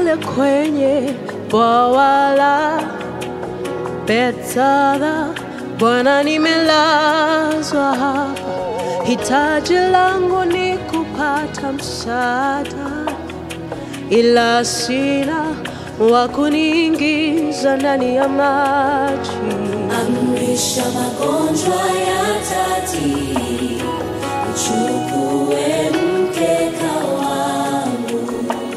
pale kwenye bwawa la Bethesda, Bwana, nimelazwa hapa, hitaji langu ni kupata msaada, ila sina wa kuniingiza ndani ya maji. Amrisha magonjwa ya tati, uchukue mkeka wangu,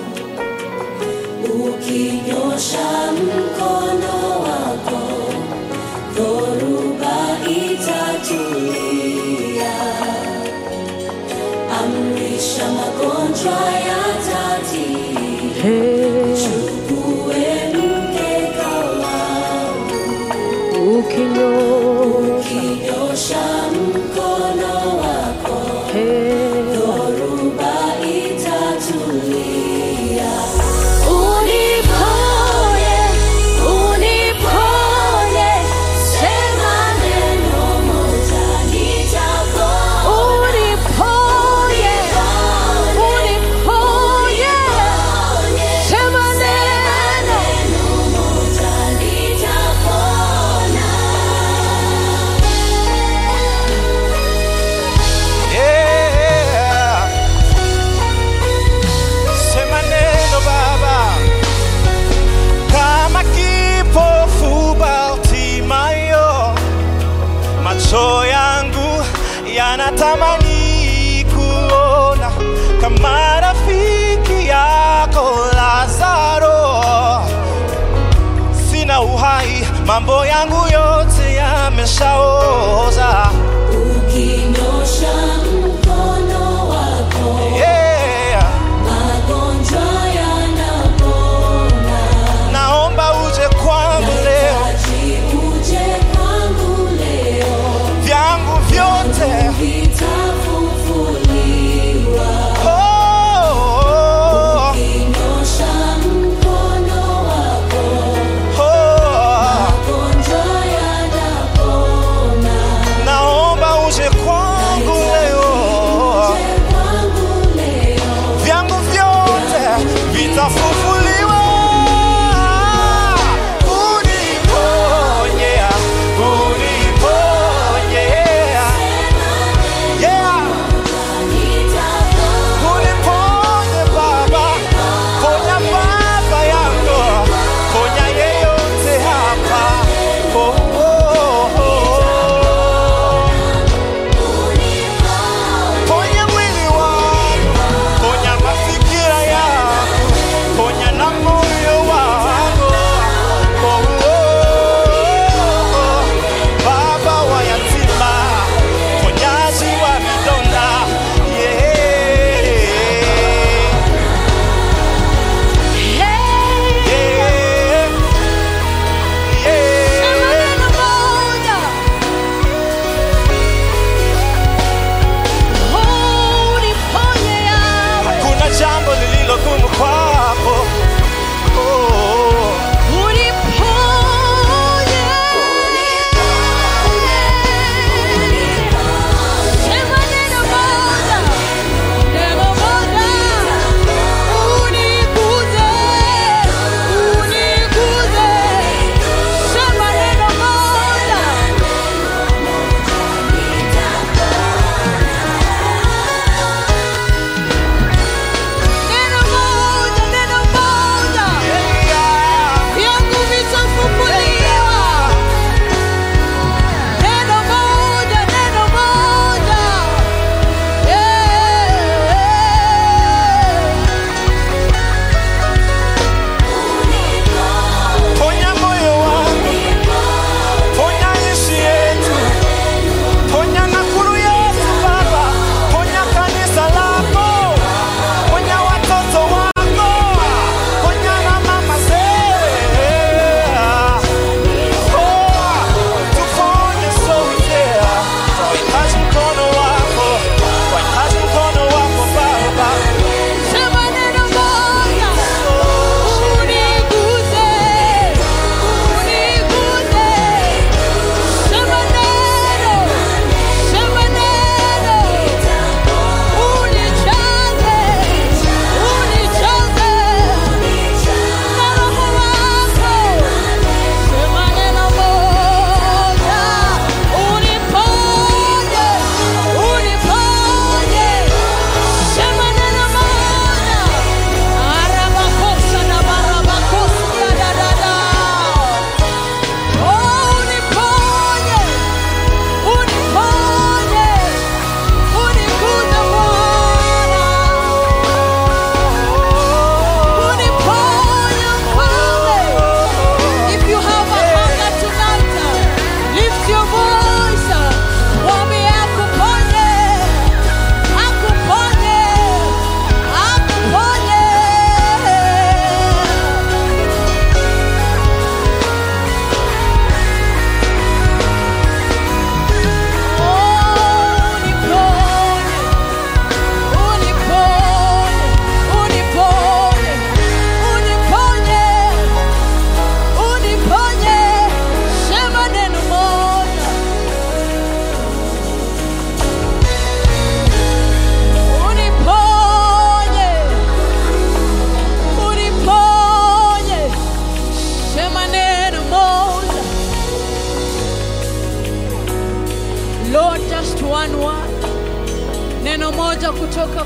ukinyosha mkono wako, dhoruba itatulia. Amrisha magonjwa ya tati, Hey, uchukue mkeka wangu ukinyosha Ukinyosha mkono wako, hey, dhoruba itatulia. Uniponye, uniponye, sema neno moja nitapona. uniponye, uniponye, sema neno Moja nitapona. Yeah. Sema neno Baba, kama kipofu Bartimayo, macho yangu yanatamani kuona kama rafiki yako Lazaro. Sina uhai, mambo yangu yote yameshaoza. Ukinyosha mkono wako, Yeah. magonjwa yanapona. Naomba uje kwangu leo, Nahitaji uje kwangu leo, vyangu vyote vitafufuliwa. oh, Ukinyosha mkono wako, oh. magonjwa yanapona. Naomba uje kwangu leo, Uje kwangu leo, vyangu vyote vitafufuliwa. Uniponye, uniponye, yeah. nitapona. Uniponye Baba, ponya baba yangu, ponya yeyote hapa. Oh, oh, oh. Ponya mwili wangu, ponya mafikira yangu, ponya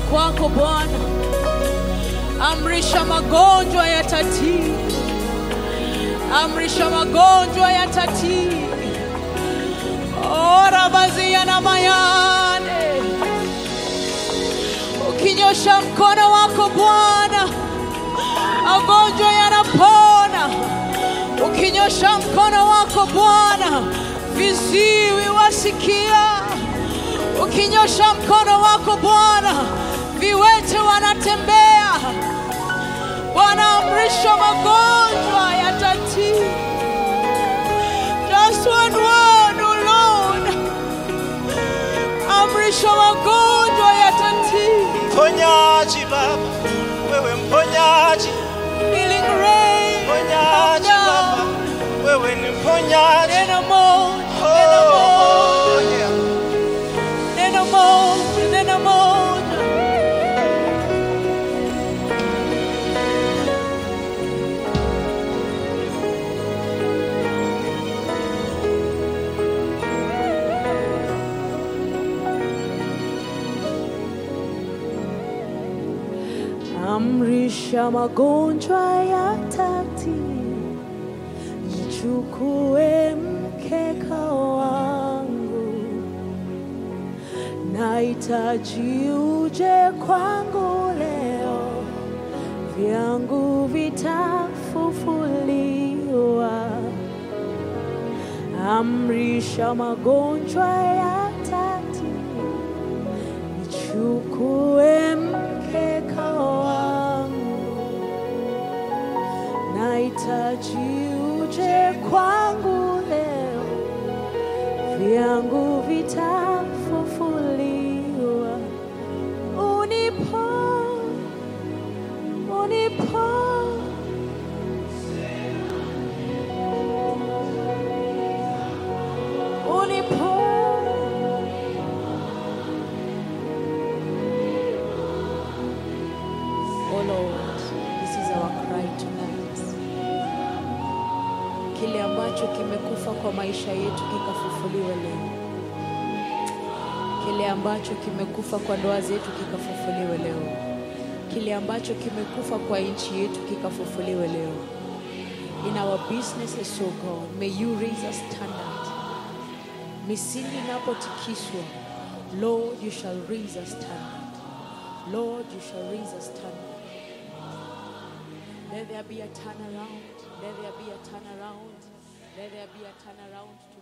kwako Bwana. Amrisha magonjwa yatatii, amrisha magonjwa yatatii. Ora bazia na mayane, ukinyosha mkono wako Bwana, magonjwa yanapona. Ukinyosha mkono wako Bwana, viziwi wasikia. Ukinyosha mkono wako Bwana, viwete wanatembea. Bwana, amrisha magonjwa yatatii. Just one word, oh Lord. Amrisha magonjwa yatatii. Mponyaji Baba, wewe mponyaji, Healing rain. mponyaji Baba, wewe ni mponyaji. Neno moja, neno Oh, moja, yeah. neno moja, neno moja. Amrisha magonjwa yatatii, nichukue mkeka wangu, nahitaji uje kwangu leo, vyangu vitafufuliwa. Amrisha magonjwa yatatii, nichukue mkeka wangu, nahitaji uje kwangu leo, vyangu vitafufuliwa. Unipo, unipo, unipo. Oh Lord, this is our cry tonight. Kile ambacho kimekufa kwa maisha yetu kikafufuliwe leo. Kile ambacho kimekufa kwa ndoa zetu kikafufuliwe leo. Kile ambacho kimekufa kwa nchi yetu kikafufuliwe leo. In our businesses, oh God, may you raise a standard. Misingi inapotikiswa, Lord, you shall raise a standard. Lord, you shall raise a standard. Let there be a turnaround. Let there be a turnaround. Let there be a turnaround